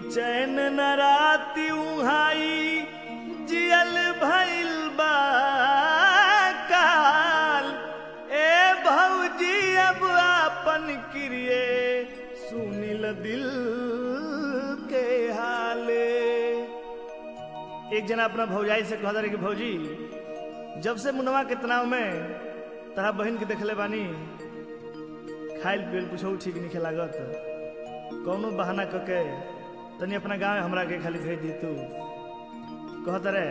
चैन न राती उहाई जियल भइल बा काल ए भौजी अब आपन क्रिये सुनिल दिल के हाले एक जना अपना भौजाई से कहता रहे कि भौजी जब से मुनवा के तनाव में तरा बहन के देखले बानी खाइल पियल कुछ ठीक नहीं लागत कौनो बहाना कके तनी अपना गांव में हमरा के खाली भेज दी तू कहत रे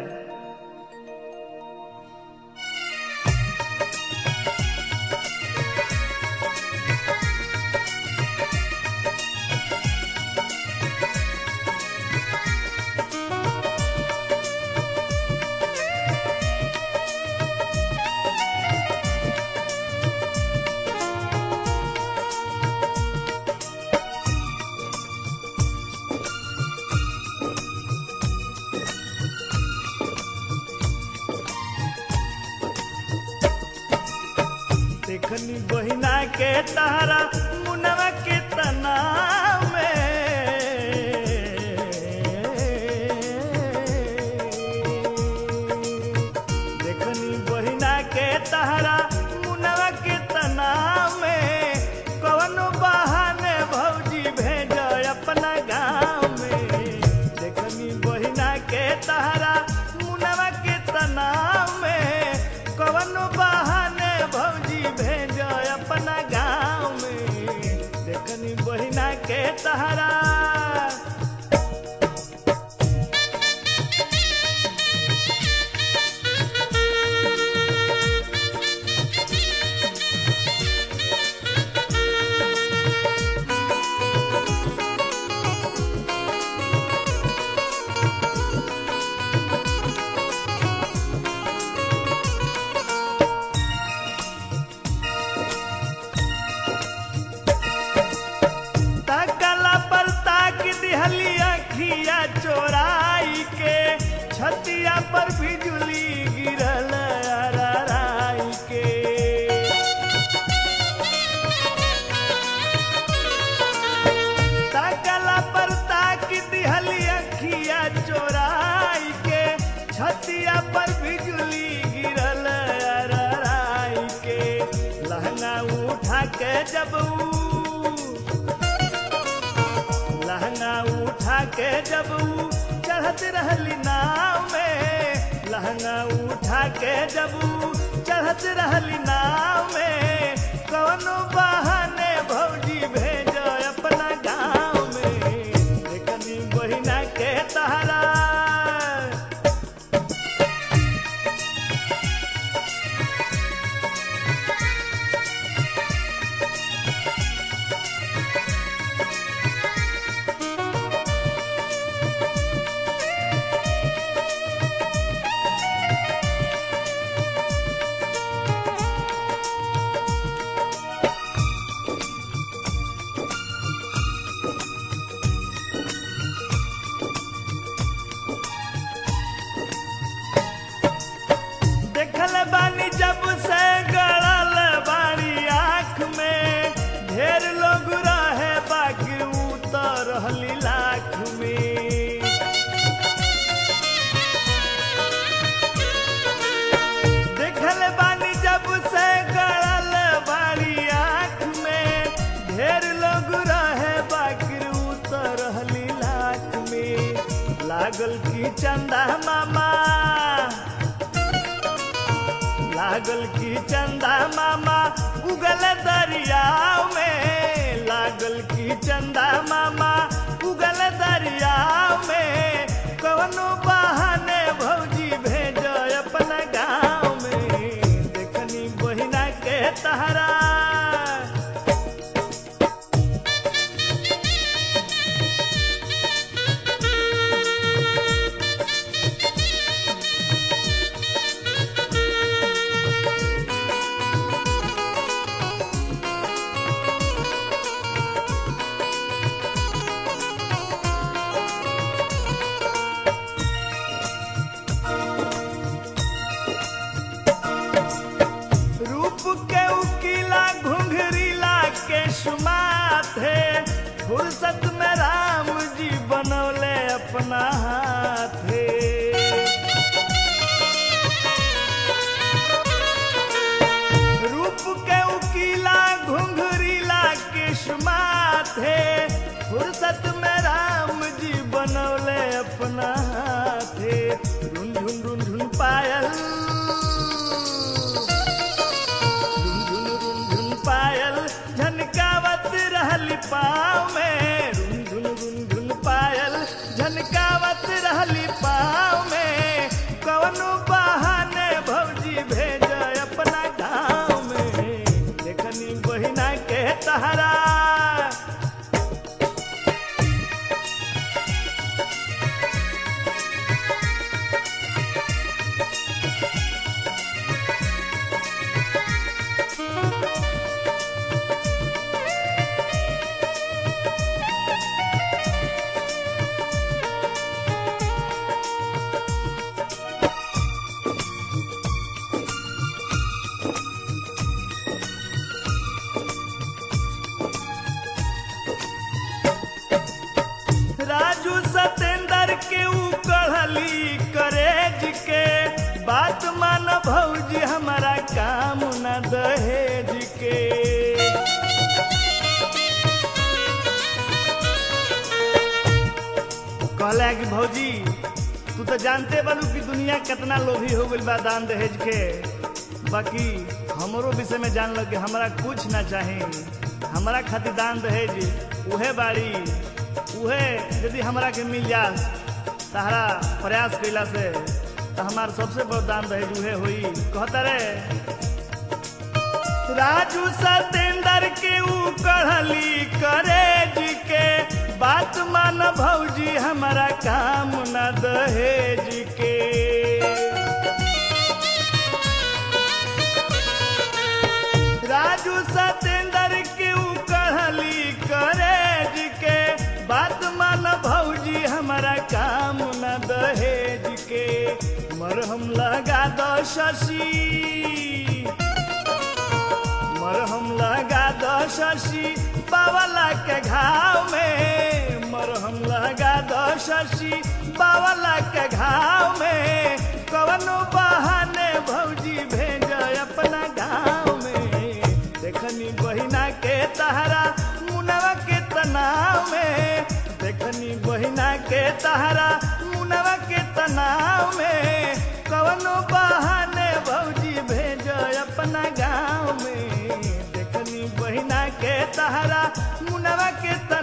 देखनी बहिना के तारा मुनवा के तना में देखनी बहिना के तारा मुनवा के तना में कवनो बहाने भौजी भेज अपना गाँव में देखनी बहिना के तारा मुनवा के तना में कवनो बहाने भौजी भेज अपना गाँव में देखनी बहिना के तहरा तकला पर ताक दिहली अखिया चोराई के छतिया पर बिजुली गिरल अरराई के तकला पर ताक दिहली अखिया चोराई के छतिया पर बिजुली गिरल अरराई के लहंगा उठा के जब ऊ लहंगा उठा के जब ऊ चढ़त रहली नाव में लहंगा उठा के जब ऊ चढ़त रहली नाव में कौनो बहाने भौजी भेज अपना गाँव में देखनी बहिना के तहरा देखल बानी जब से गड़ल बारी आँख में ढेर लोग रहे बाकी उतर रहली लाख में देखल बानी जब से गड़ल बारी आँख में ढेर लोग रहे बाकी उतर रहली लाख में लागल की चंदा मामा लागल की चंदा मामा उगल दरियाव में लागल की चंदा मामा उगल दरियाव में कवनो बहाने भौजी भेज अपना गाँव में देखनी बहिना के तहरा रूप के उकीला घुंघरीला के सुमाथे फुर्सत में राम जी बनव अपना हाथे रूप के उकीला घुंघरीला किस्मात है फुर्सत में राम जी बनौले अपना हाथे रुन झुन रुन झुन पायल रुन झुन रुन झुन पायल झनकावत रहली पाँव में रुन झुन रुन झुन पायल झनकावत रहली पाँव में कवनो बहाने भौजी भेज अपना गाँव में देखनी बहिना के तहरा राजू सतेंद्र के ऊ कढ़ली करेज के बात मान भौजी हमारा काम न दहेज के कहला कि भौजी तू तो जानते बालू कि दुनिया कितना लोभी हो गइल बा दान दहेज के बाकी हमरो विषय में जान लो कि हमरा कुछ ना चाही हमरा खातिर दान दहेज उहे बाड़ी उहे यदि हमरा के मिल जा सहारा प्रयास कैला से तो हमार सबसे बड़ दान दहेज उहे हुई कहता रे राजू सतेंद्र के ऊ कढ़ली करेज के बात मान भौजी हमारा काम न दहेज के राजू सतेंद्र के ऊ कढ़ली करेज के बात मान भौजी हमारा काम न दहेज के मरहम लगा दो शशि मरहम लगा दो शशि बावला के घाव में मरहम लगा दो शशि बावला के घाव में कवनो बहाने भौजी भेज अपना गाँव में देखनी बहिना के तहरा मुनवा के तनाव में देखनी बहिना के तहरा मुनवा के तनाव में कवनो बहाने भौजी भेज अपना गाँव में देखनी बहिना के तहरा मुनवा के तनाव